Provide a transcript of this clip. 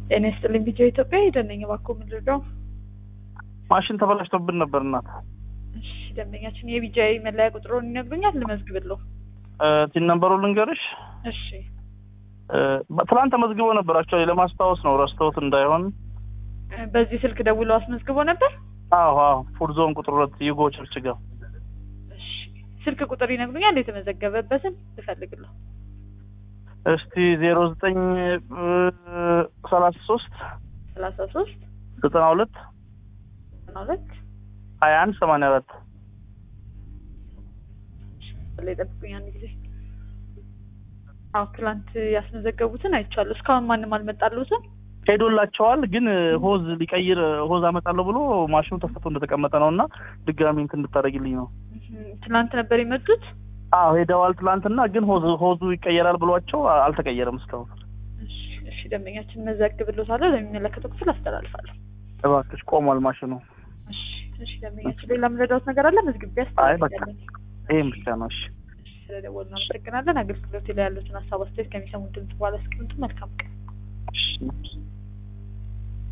ጤና ይስጥልኝ ቪዲዮ ኢትዮጵያ ሄደነኝ እባክዎ ምን ልርዳው? ማሽን ተበላሽቶብን ነበር እናት። እሺ ደንበኛችን የቢጃይ መለያ ቁጥሩን ይነግሩኛል ልመዝግብልዎ? ቲን ነምበሩ ልንገርሽ። እሺ ትናንት ተመዝግቦ ነበር። አክቹዋሊ ለማስታወስ ነው ረስተውት እንዳይሆን። በዚህ ስልክ ደውለው አስመዝግቦ ነበር? አዎ አዎ፣ ፉድ ዞን ቁጥር ሁለት ዩጎ ቸርች ጋር። እሺ ስልክ ቁጥር ይነግሩኛል የተመዘገበበትን ልፈልግልዎ? እስቲ ዜሮ ዘጠኝ ሰላሳ ሶስት ሰላሳ ሶስት ዘጠና ሁለት ዘጠና ሁለት ሀያ አንድ ሰማንያ አራት ላይ ጠብቁኝ አንድ ጊዜ። አዎ ትላንት ያስመዘገቡትን አይቻለሁ። እስካሁን ማንም አልመጣልዎትም? ሄዶላቸዋል፣ ግን ሆዝ ሊቀይር ሆዝ አመጣለሁ ብሎ ማሽኑ ተፈቶ እንደተቀመጠ ነው እና ድጋሚ እንትን እንድታደርግልኝ ነው። ትላንት ነበር የመጡት? አዎ ሄደዋል ትላንትና፣ ግን ሆዝ ሆዙ ይቀየራል ብሏቸው አልተቀየረም እስካሁን። እሺ እሺ፣ ደንበኛችን መዘግብልዎታለሁ፣ ለሚመለከተው ክፍል አስተላልፋለሁ። እባክሽ ቆሟል ማሽኑ። እሺ እሺ፣ ደንበኛችን ሌላ የምረዳዎት ነገር አለ? መዝግቤ አይ በቃ አስተላልፋለሁ። ይሄም ብቻ ነው። እሺ እሺ፣ ስለደወሉ እናመሰግናለን። አገልግሎት ላይ ያሉትን ሀሳብ አስተያየት ከሚሰሙን ድምጽ በኋላ አስቀምጡ። መልካም ቀን። እሺ